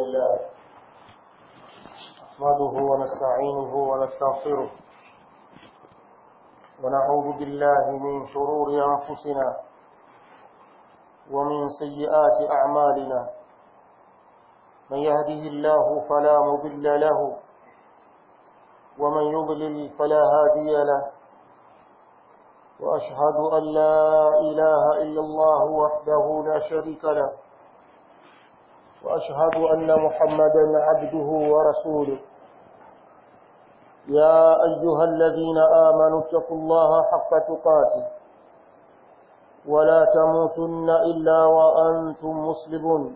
لله نحمده ونستعينه ونستغفره ونعوذ بالله من شرور أنفسنا ومن سيئات أعمالنا من يهده الله فلا مضل له ومن يضلل فلا هادي له وأشهد أن لا إله إلا الله وحده لا شريك له وأشهد أن محمدا عبده ورسوله يا أيها الذين آمنوا اتقوا الله حق تقاته ولا تموتن إلا وأنتم مسلمون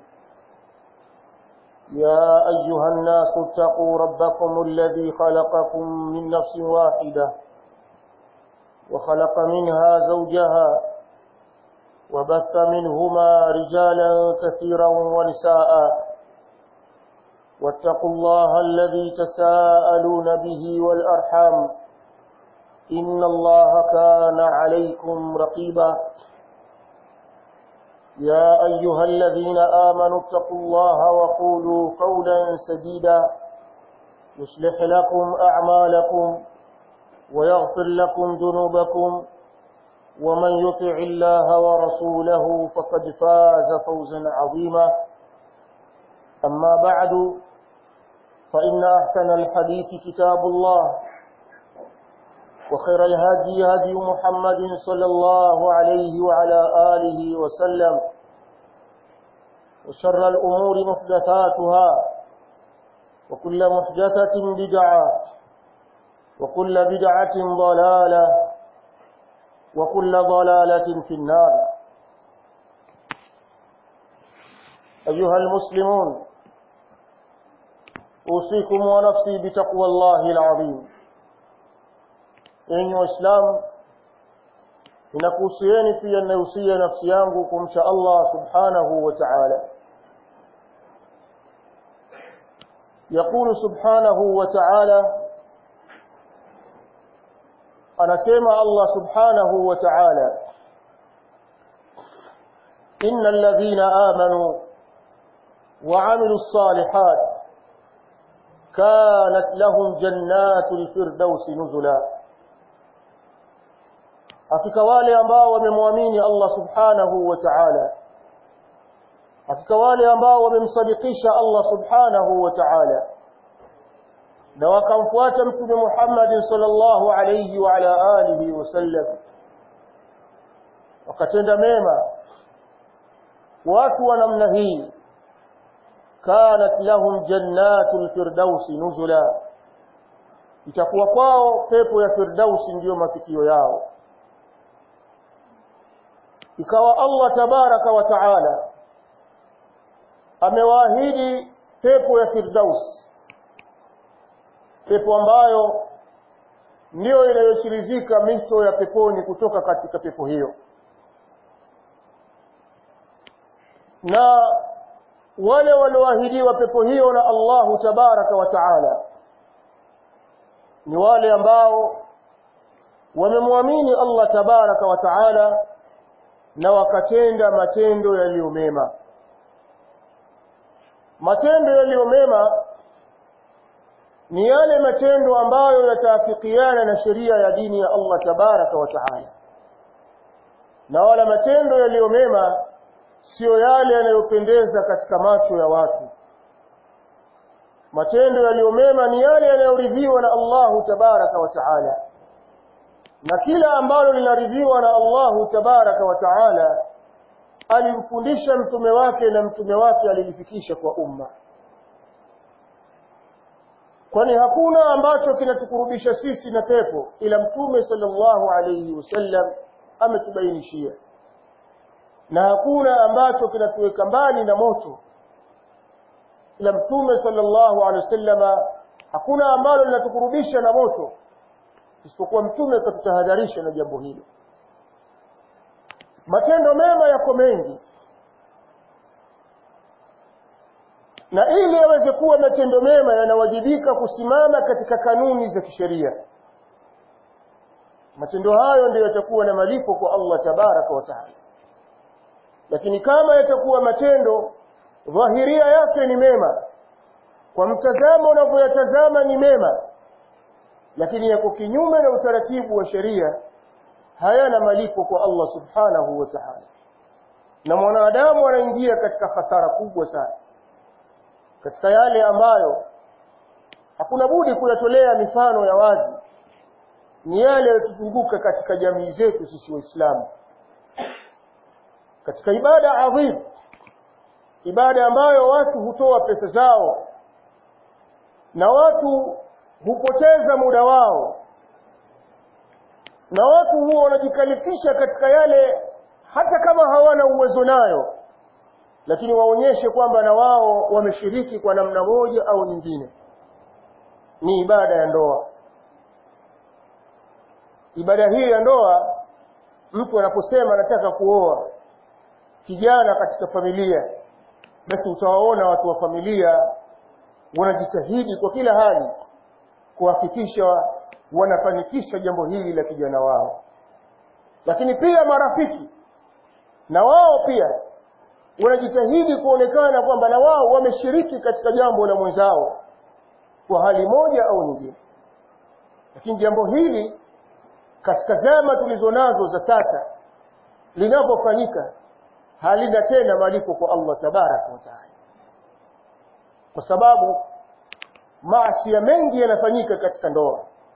يا أيها الناس اتقوا ربكم الذي خلقكم من نفس واحدة وخلق منها زوجها وبث منهما رجالا كثيرا ونساء واتقوا الله الذي تساءلون به والأرحام إن الله كان عليكم رقيبا يا أيها الذين آمنوا اتقوا الله وقولوا قولا سديدا يصلح لكم أعمالكم ويغفر لكم ذنوبكم ومن يطع الله ورسوله فقد فاز فوزا عظيما أما بعد فإن أحسن الحديث كتاب الله وخير الهدي هدي محمد صلى الله عليه وعلى آله وسلم وشر الأمور محدثاتها وكل محدثة بدعة وكل بدعة ضلالة وكل ضلالة في النار أيها المسلمون أوصيكم ونفسي بتقوى الله العظيم enyi waislamu ninakuhusieni pia ninahusia nafsi yangu kumcha allah subhanahu wa taala yaqulu subhanahu wa taala anasema allah subhanahu wa taala إن الذين آمنوا وعملوا الصالحات كانت لهم جنات الفردوس نزلا hakika wale ambao wamemwamini Allah subhanahu wa ta'ala hakika wale ambao wamemsadikisha Allah subhanahu wa ta'ala na wakamfuata mtume Muhammad sallallahu alayhi wa ala alihi wasallam wakatenda mema watu wa namna hii kanat lahum jannatul firdausi nuzula itakuwa kwao pepo ya firdausi ndiyo mafikio yao ikawa Allah tabaraka wa taala amewaahidi pepo ya firdaus pepo ambayo ndiyo inayochirizika mito ya peponi kutoka katika pepo hiyo na wale walioahidiwa pepo hiyo na Allahu tabaraka wa taala ni wale ambao wamemwamini Allah tabaraka wa taala na wakatenda matendo yaliyo mema matendo yaliyo mema ni yale matendo ambayo yataafikiana na sheria ya dini ya Allah tabaraka wa taala na wala matendo yaliyo mema siyo yale yanayopendeza katika macho ya watu matendo yaliyo mema ni yale yanayoridhiwa na Allahu tabaraka wa taala na kila ambalo linaridhiwa na Allahu tabaraka wa taala alimfundisha mtume wake na mtume wake alilifikisha kwa umma kwani hakuna ambacho kinatukurubisha sisi na pepo ila mtume sallallahu alayhi wasallam ametubainishia na hakuna ambacho kinatuweka mbali na moto ila mtume sallallahu alaihi wasallama hakuna ambalo linatukurubisha na moto isipokuwa mtume akatutahadharisha na jambo hilo matendo mema yako mengi na ili yaweze kuwa matendo mema yanawajibika kusimama katika kanuni za kisheria matendo hayo ndio yatakuwa na malipo kwa Allah tabaraka wa taala lakini kama yatakuwa matendo dhahiria yake ni mema kwa mtazamo unavyoyatazama ni mema lakini yako kinyume na utaratibu wa sheria hayana malipo kwa Allah subhanahu wa ta'ala na mwanadamu anaingia katika hasara kubwa sana katika yale ambayo hakuna budi kuyatolea mifano ya wazi ni yale yatuzunguka katika jamii zetu sisi waislamu katika ibada adhim ibada ambayo watu hutoa pesa zao na watu hupoteza muda wao na watu huwa wanajikalifisha katika yale hata kama hawana uwezo nayo lakini waonyeshe kwamba na wao wameshiriki kwa namna moja au nyingine ni ibada ya ndoa ibada hii ya ndoa mtu anaposema anataka kuoa kijana katika familia basi utawaona watu wa familia wanajitahidi kwa kila hali kuhakikisha wanafanikisha jambo hili la kijana wao lakini pia marafiki na wao pia wanajitahidi kuonekana kwamba na wao wameshiriki katika jambo la mwenzao kwa hali moja au nyingine lakini jambo hili katika zama tulizo nazo za sasa linapofanyika halina tena malipo kwa Allah tabaraka wa taala kwa sababu maasi mengi yanafanyika katika ndoa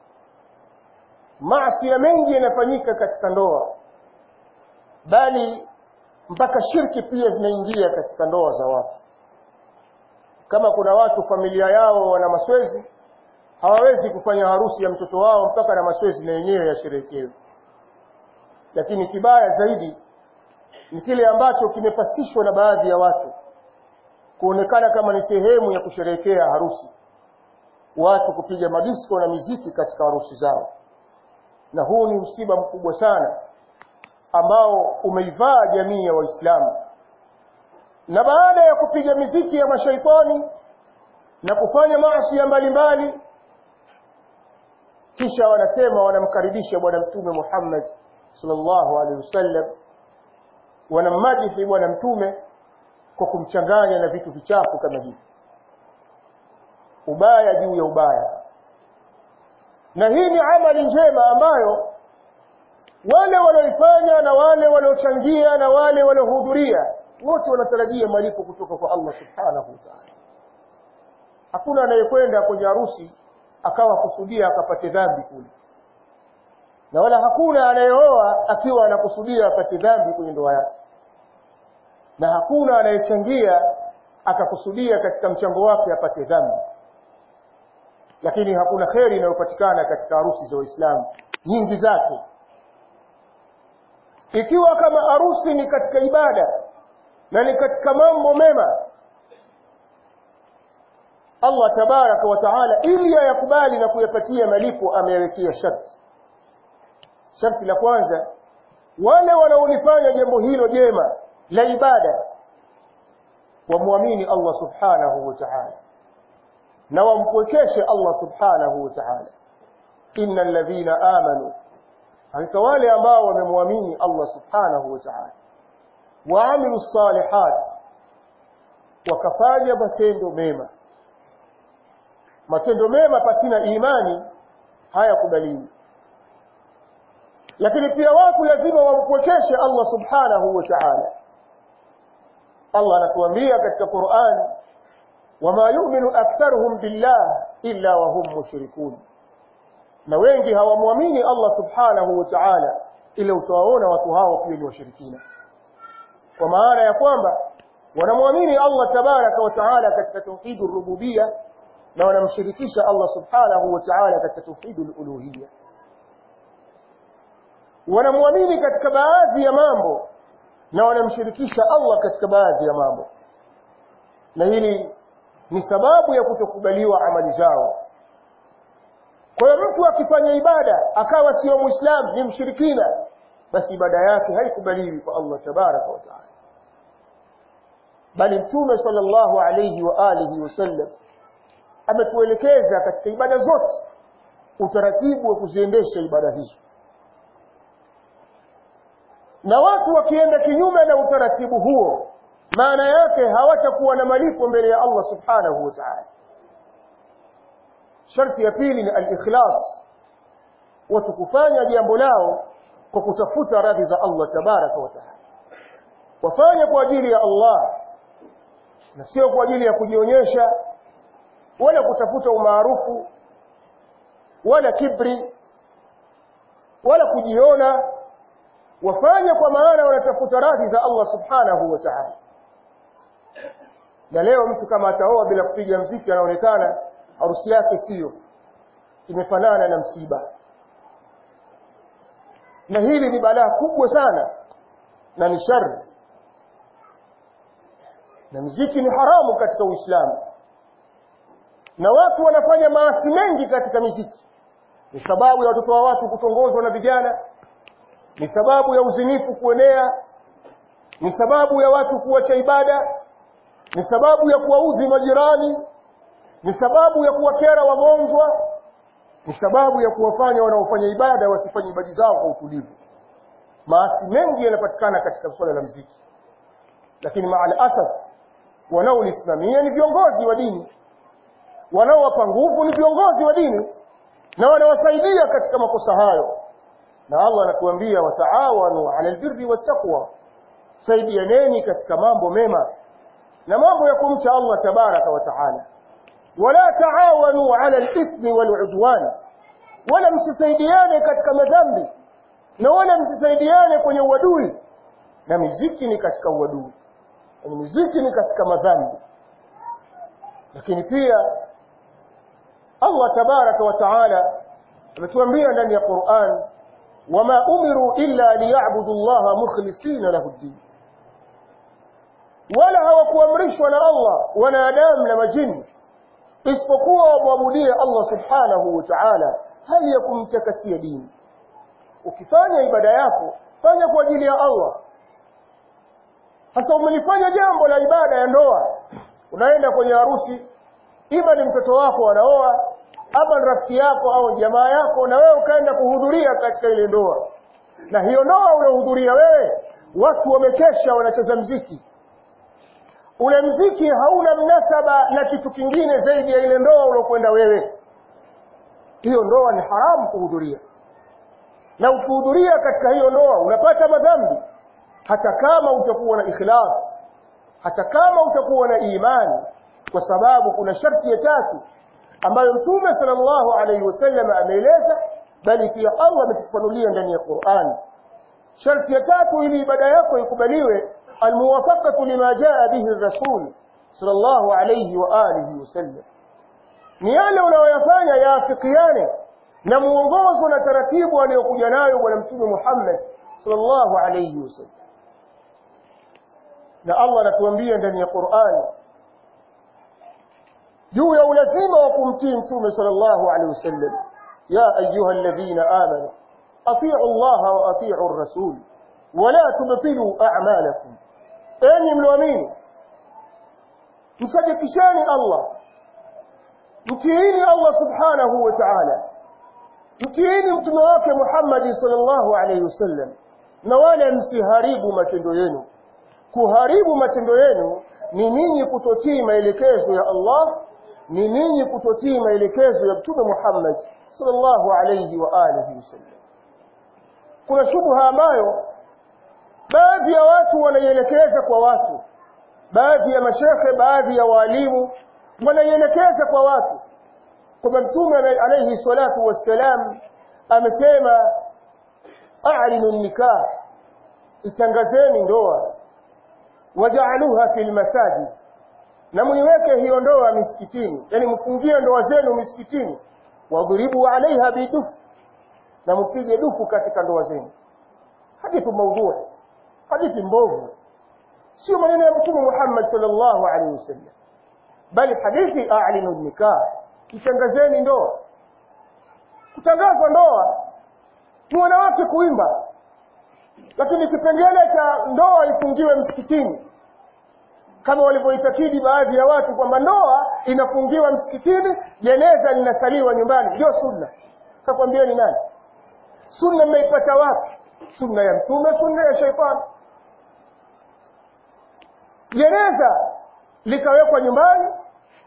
maasi mengi yanafanyika katika ndoa bali mpaka shirki pia zinaingia katika ndoa za watu kama kuna watu familia yao wana maswezi hawawezi kufanya harusi ya mtoto wao mpaka na maswezi na yenyewe yasherekewe lakini kibaya zaidi ni kile ambacho kimepasishwa na baadhi ya watu kuonekana kama ni sehemu ya kusherehekea harusi watu kupiga madisko na miziki katika harusi zao na huu ni msiba mkubwa sana ambao umeivaa jamii ya waislamu na baada ya kupiga miziki ya mashaitani na kufanya maasi ya mbalimbali kisha wanasema wanamkaribisha bwana mtume Muhammad sallallahu alaihi wasallam wanamadihi bwana mtume kwa kumchanganya na vitu vichafu kama hivi ubaya juu ya ubaya na hii ni amali njema ambayo wale walioifanya na wale waliochangia na wale waliohudhuria wote wanatarajia malipo kutoka kwa Allah subhanahu wa ta'ala hakuna anayekwenda kwenye harusi akawa kusudia akapate dhambi kule na wala hakuna anayeoa akiwa anakusudia apate dhambi kwenye ndoa yake na hakuna anayechangia akakusudia katika mchango wake apate dhambi lakini hakuna kheri inayopatikana katika harusi za Waislamu nyingi zake ikiwa kama harusi ni katika ibada na ni katika mambo mema Allah tabaraka wa taala ili ayakubali na kuyapatia malipo ameyawekea sharti sharti la kwanza wale wanaolifanya jambo hilo jema la ibada wamwamini Allah subhanahu wa ta'ala na wampwekeshe Allah subhanahu wa ta'ala innal ladhina amanu hakika wale ambao wamemwamini Allah subhanahu wa ta'ala waamilu salihat wakafanya matendo mema matendo mema pasina imani hayakubaliwi lakini pia watu lazima wampwekeshe Allah subhanahu wa ta'ala Allah anatuambia katika Qur'an wama yu'minu aktharuhum billah illa wa hum mushrikun na wengi hawamwamini Allah subhanahu wa ta'ala ila utawaona watu hao pia ni washirikina kwa maana ya kwamba wanamwamini Allah tabaraka wa ta'ala katika tauhidur rububiyya na wanamshirikisha Allah subhanahu wa ta'ala katika tauhidul uluhiyya wanamwamini katika baadhi ya mambo na wanamshirikisha Allah katika baadhi ya mambo na hili ni sababu ya kutokubaliwa amali zao kwa hiyo mtu akifanya ibada akawa sio muislamu ni mshirikina basi ibada yake haikubaliwi kwa Allah tabaraka wa taala bali mtume sallallahu alayhi wa alihi wasallam ametuelekeza katika ibada zote utaratibu wa kuziendesha ibada hizo na watu wakienda kinyume na utaratibu huo maana yake hawatakuwa na malipo mbele ya Allah subhanahu wa ta'ala sharti ya pili ni al-ikhlas watu kufanya jambo lao kwa kutafuta radhi za Allah tabaraka wa taala wafanye kwa ajili ya Allah na sio kwa ajili ya kujionyesha wala kutafuta umaarufu wala kibri wala kujiona wafanye kwa maana wanatafuta radhi za Allah subhanahu wa ta'ala na leo mtu kama ataoa bila kupiga mziki anaonekana harusi yake sio imefanana na msiba na hili ni balaa kubwa sana na ni shari na mziki ni haramu katika Uislamu na watu wanafanya maasi mengi katika miziki ni sababu ya watoto wa watu kutongozwa na vijana ni sababu ya uzinifu kuenea ni sababu ya watu kuacha ibada ni sababu ya kuwaudhi majirani ni sababu ya kuwakera wagonjwa ni sababu ya kuwafanya wanaofanya ibada wasifanye ibada zao kwa utulivu maasi mengi yanapatikana katika swala la mziki lakini maal asaf wanaolisimamia ni viongozi wa dini wanaowapa nguvu ni viongozi wa dini na wanawasaidia katika makosa hayo na Allah anatuambia wataawanu ala albirri wattaqwa saidianeni katika mambo mema na mambo ya kumcha Allah tabaraka wa taala wala taawanu ala alithmi waludwan wala msisaidiane katika madhambi na wala msisaidiane kwenye uadui na miziki ni katika uadui na miziki ni katika madhambi lakini pia Allah tabaraka wa taala ametuambia ndani ya Qur'an wama umiru illa liya'budu Allah mukhlisina lahu ad-din wala hawakuamrishwa na Allah wanadamu na majini isipokuwa wamwabudie Allah subhanahu wa ta'ala hali ya kumtakasia dini ukifanya ibada yako fanya kwa ajili ya Allah sasa umelifanya jambo la ibada ya ndoa unaenda kwenye harusi ima ni mtoto wako anaoa ama ni rafiki yako au jamaa yako na wewe ukaenda kuhudhuria katika ile ndoa na hiyo ndoa unahudhuria wewe watu wamekesha wanacheza mziki ule mziki hauna mnasaba na kitu kingine zaidi ya ile ndoa uliokwenda wewe hiyo ndoa ni haramu kuhudhuria na ukihudhuria katika hiyo ndoa unapata madhambi hata kama utakuwa na ikhlas hata kama utakuwa na imani kwa sababu kuna sharti ya tatu ambayo mtume sallallahu alaihi wasallam ameeleza bali pia Allah ametufanulia ndani ya Qur'an sharti ya tatu ili ibada yako ikubaliwe almuwafaqatu lima jaa bihi rasul sallallahu alaihi wa alihi wasallam ni yale unayoyafanya yaafikiane na muongozo na taratibu aliyokuja nayo bwana mtume Muhammad sallallahu alaihi wasallam na Allah anatuambia ndani ya Qur'an juu ya ulazima wa kumtii mtume sallallahu alaihi wasallam ya ayuha alladhina amanu atii'u Allah wa atii'u ar-rasul wa la tubtilu a'malakum enyi mlioamini msadikisheni Allah mtiini Allah subhanahu wa ta'ala mtiini mtume wake Muhammad sallallahu alaihi wasallam na wala msiharibu matendo yenu kuharibu matendo yenu ni ninyi kutotii maelekezo ya Allah ni ninyi kutotii maelekezo ya mtume Muhammad sallallahu alayhi wa alihi wasallam kuna shubha ambayo baadhi ya watu wanaielekeza kwa watu baadhi ya mashekhe baadhi ya walimu wanaielekeza kwa watu kwamba mtume alayhi salatu wassalam amesema a'linu nikah itangazeni ndoa wajaaluha fil masajid na muiweke hiyo ndoa misikitini yani mfungie ndoa zenu misikitini wadhribu alaiha bidufu na mpige dufu katika ndoa zenu hadithi maudhui hadithi mbovu sio maneno ya mtume Muhammad sallallahu alaihi wasallam bali hadithi a'linu nikah kitangazeni ndoa kutangazwa ndoa ni wanawake kuimba lakini kipengele cha ndoa ifungiwe msikitini kama walivyoitakidi baadhi ya watu kwamba ndoa inafungiwa msikitini jeneza linasaliwa nyumbani ndio sunna kakwambia ni nani sunna mmeipata wapi sunna ya mtume sunna ya shaitani jeneza likawekwa nyumbani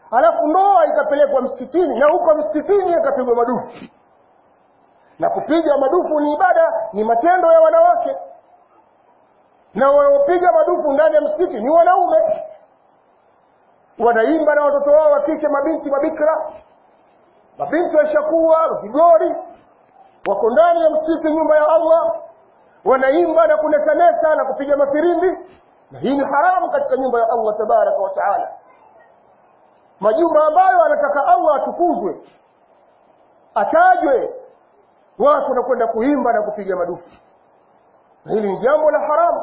halafu ndoa ikapelekwa msikitini na huko msikitini ikapigwa madufu na kupiga madufu ni ibada ni matendo ya wanawake na wanaopiga madufu ndani ya msikiti ni wanaume wanaimba na watoto wao wa kike mabinti mabikra mabinti washakuwa vigori wako ndani ya msikiti nyumba ya allah wanaimba na kunesanesa na kupiga mafirimbi na hii ni haramu katika nyumba ya allah tabaraka wa taala majumba ambayo anataka allah atukuzwe atajwe watu wanakwenda kuimba na kupiga madufu na hili ni jambo la haramu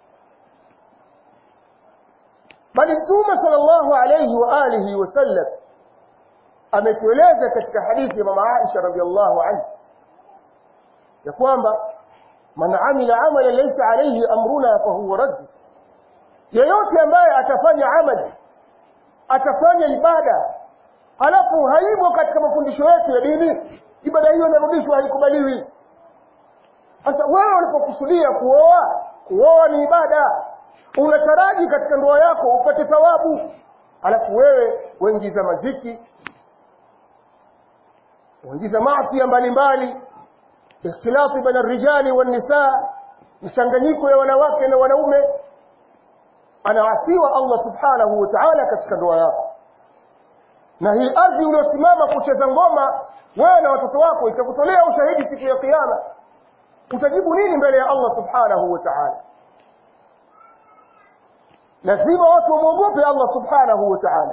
bali mtume sallallahu alayhi wa alihi wasallam ametueleza katika hadithi ya mama Aisha radhiallahu anha ya kwamba man amila amalan laysa alayhi amruna fahuwa radd yeyote ambaye atafanya amali atafanya ibada halafu haimo katika mafundisho yetu ya dini ibada hiyo inarudishwa haikubaliwi sasa wewe ulipokusudia kuoa kuoa ni ibada unataraji katika ndoa yako upate thawabu alafu wewe waingiza maziki waingiza maasi mbalimbali ikhtilafu baina rijali wan nisaa mchanganyiko ya wanawake na wanaume anaasiwa Allah subhanahu wa ta'ala katika ndoa yako na hii ardhi uliosimama kucheza ngoma wewe na watoto wako itakutolea ushahidi siku ya kiyama utajibu nini mbele ya Allah subhanahu wa ta'ala lazima watu wamwogope Allah subhanahu wa ta'ala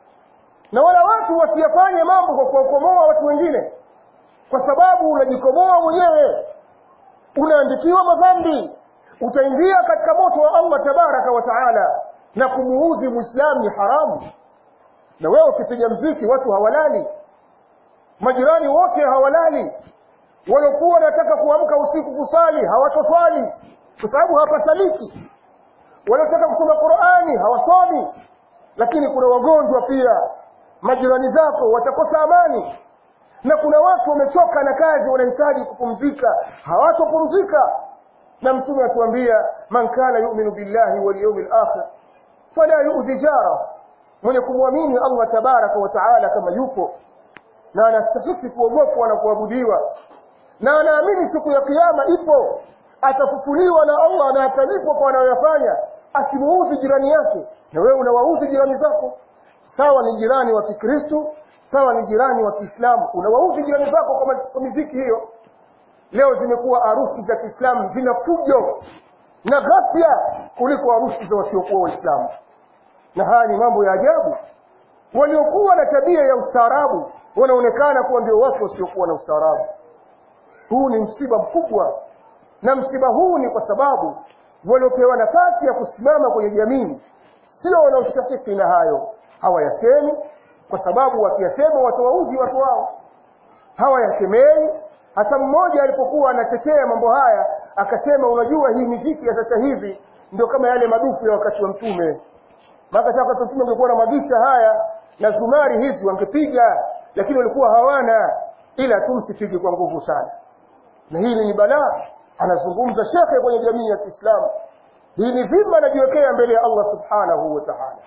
na wala watu wasiyafanye mambo kwa kuwakomoa watu wengine kwa sababu unajikomoa mwenyewe unaandikiwa madhambi utaingia katika moto wa Allah tabaraka wa taala na kumuudhi muislamu ni haramu na wewe ukipiga mziki watu hawalali majirani wote hawalali walokuwa wanataka kuamka usiku kusali hawatoswali kwa sababu hapasaliki wanaotaka kusoma Qur'ani hawasomi lakini kuna wagonjwa pia majirani zako watakosa amani na kuna watu wamechoka na kazi wanahitaji kupumzika hawatopumzika na mtume atuambia man kana yu'minu billahi wal yawmil akhir fala yu'dhi jara mwenye kumwamini Allah tabaraka wa taala kama yupo na anastahili kuogopwa na kuabudiwa na anaamini siku ya kiyama ipo atafufuliwa na Allah na atalipwa kwa anayoyafanya asimuudhi jirani yake na wewe unawaudhi jirani zako sawa ni jirani wa Kikristo sawa ni jirani wa Kiislamu unawaudhi jirani zako kwa, kwa miziki hiyo leo zimekuwa harusi za Kiislamu zina fujo na ghafya kuliko harusi za wasiokuwa Waislamu na haya ni mambo ya ajabu waliokuwa na tabia ya ustaarabu wanaonekana kuwa ndio watu wasiokuwa na ustaarabu huu ni msiba mkubwa na msiba huu ni kwa sababu waliopewa nafasi ya kusimama kwenye jamii sio wanaostahiki na hayo hawayasemi kwa sababu wakiyasema watawaudhi watu wao hawayasemei hata mmoja alipokuwa anatetea mambo haya akasema unajua hii miziki ya sasa hivi ndio kama yale madufu ya wakati wa mtume maana wakati wa mtume ungekuwa na magisha haya na zumari hizi wangepiga lakini walikuwa hawana ila tu msipige kwa nguvu sana na hili ni balaa anazungumza shekhe kwenye jamii ya Kiislamu hii ni dhima anajiwekea mbele ya Allah subhanahu wa ta'ala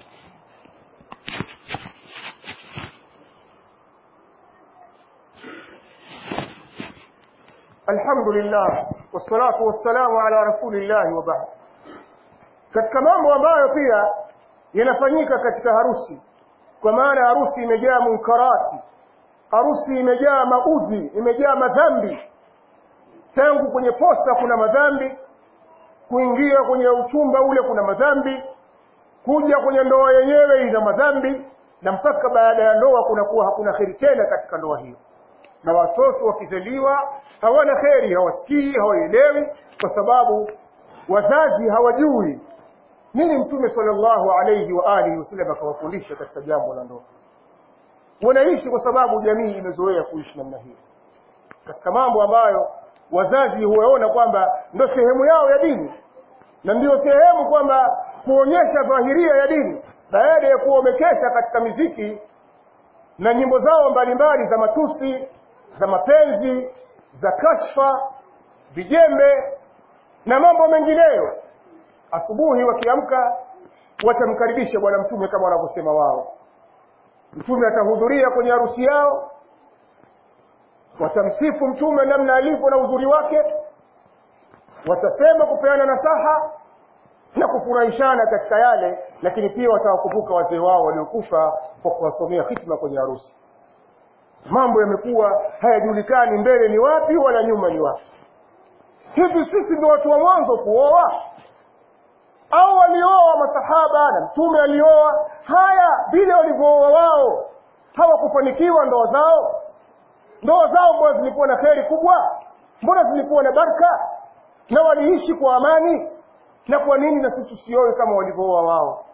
alhamdulillah wassalatu wassalamu ala rasulillah wa ba'd katika mambo ambayo pia yanafanyika katika harusi kwa maana harusi imejaa munkarati harusi imejaa maudhi imejaa madhambi tangu kwenye posta kuna madhambi kuingia kwenye uchumba ule kuna madhambi kuja kwenye ndoa yenyewe ina madhambi na mpaka baada ya ndoa kunakuwa hakuna kheri tena katika ndoa hiyo na watoto wakizaliwa hawana kheri hawasikii hawaelewi kwa sababu wazazi hawajui nini mtume sallallahu alayhi wa alihi wasallam akawafundisha katika jambo la ndoa wanaishi kwa sababu jamii imezoea kuishi namna hiyo katika mambo ambayo wazazi huwaona kwamba ndio sehemu yao ya dini na ndio sehemu kwamba kuonyesha dhahiria ya dini baada ya kuwa wamekesha katika miziki na nyimbo zao mbalimbali za matusi za mapenzi za kashfa vijembe na mambo mengineyo asubuhi wakiamka watamkaribisha bwana mtume kama wanavyosema wao mtume atahudhuria kwenye harusi yao watamsifu mtume namna alivyo na uzuri wake watasema kupeana nasaha na kufurahishana katika yale lakini pia watawakumbuka wazee wao waliokufa kwa kuwasomea hitma kwenye harusi mambo yamekuwa hayajulikani mbele ni wapi wala nyuma ni wapi hivi sisi ndio watu wa mwanzo kuoa au walioa masahaba na mtume alioa haya vile walivyooa wao hawakufanikiwa ndoa zao ndoa zao mbona zilikuwa na kheri kubwa mbona zilikuwa na baraka na waliishi kwa amani na kwa nini na sisi tusioe kama walivyooa wao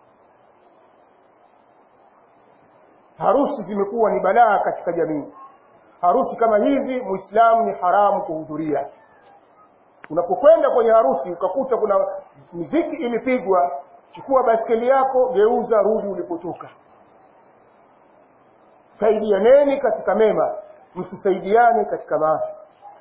harusi zimekuwa ni balaa katika jamii harusi kama hizi muislamu ni haramu kuhudhuria unapokwenda kwenye harusi ukakuta kuna muziki imepigwa chukua baskeli yako geuza rudi ulipotoka saidianeni katika mema msisaidiane katika maasi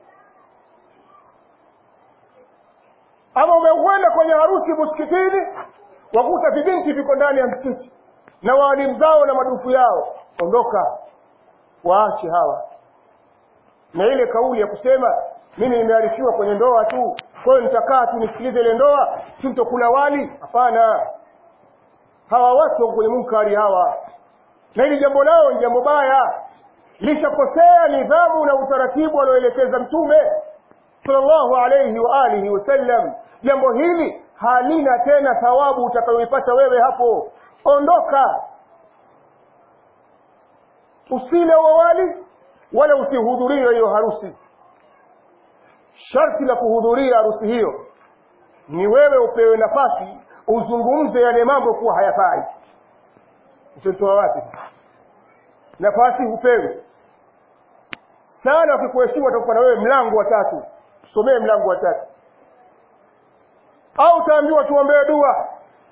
ama umekwenda kwenye harusi msikitini wakuta vibinti viko ndani ya msikiti na waalimu zao na madufu yao ondoka waache hawa na ile kauli ya kusema mimi nimearifiwa kwenye ndoa tu kwa hiyo nitakaa tu nisikilize ile ndoa sintokula wali hapana hawa watu wako kwenye munkari hawa na hili jambo lao ni jambo baya lishakosea nidhamu na utaratibu alioelekeza mtume sallallahu alayhi wa alihi wasallam jambo hili halina tena thawabu utakayoipata wewe hapo ondoka usile wawali wala usihudhurie hiyo harusi sharti la kuhudhuria harusi hiyo ni wewe upewe nafasi uzungumze yale mambo kuwa hayafai utatoa wapi nafasi hupewi sana ukikuheshimu atakupa na wewe mlango wa tatu somee mlango wa tatu au utaambiwa tuombee dua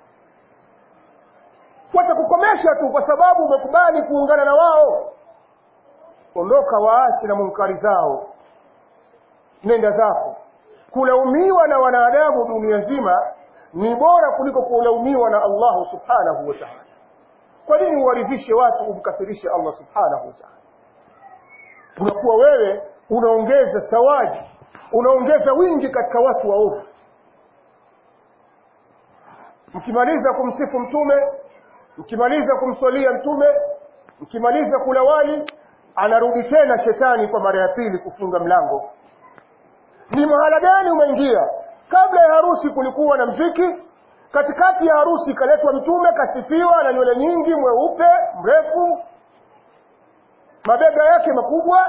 watakukomesha tu kwa sababu umekubali kuungana na wao ondoka waache na munkari zao nenda zako kulaumiwa na wanadamu dunia nzima ni bora kuliko kulaumiwa na Allahu subhanahu wa ta'ala kwa nini uwaridhishe watu umkasirishe Allah subhanahu wa ta'ala unakuwa wewe unaongeza sawaji unaongeza wingi katika watu waovu mkimaliza kumsifu mtume mkimaliza kumswalia mtume mkimaliza kula wali anarudi tena shetani kwa mara ya pili kufunga mlango ni mahala gani umeingia kabla ya harusi kulikuwa na mziki katikati ya harusi kaletwa mtume kasifiwa na nywele nyingi mweupe mrefu mabega yake makubwa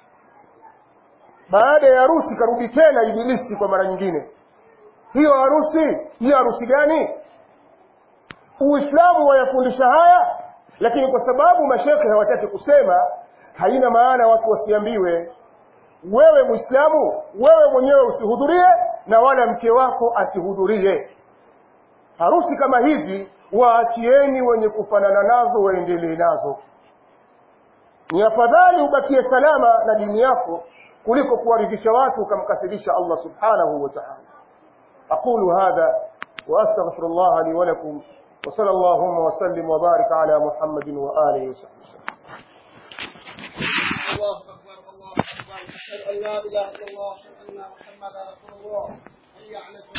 baada ya harusi karudi tena ibilisi kwa mara nyingine hiyo harusi hiyo harusi gani uislamu wayafundisha haya lakini kwa sababu mashekhe hawataki kusema haina maana watu wasiambiwe wewe muislamu wewe mwenyewe usihudhurie na wala mke wako asihudhurie harusi kama hizi waachieni wenye kufanana nazo waendelee nazo ni afadhali ubakie salama na dini yako kuliko kuwaridhisha watu ukamkasirisha Allah subhanahu wa ta'ala aqulu hadha wa astaghfiru Allah li wa lakum wa sallallahu wa sallim wa barik ala Muhammadin wa alihi wa sahbihi الله أكبر الله أكبر أشهد أن لا إله إلا الله أشهد أن محمدا رسول الله حي على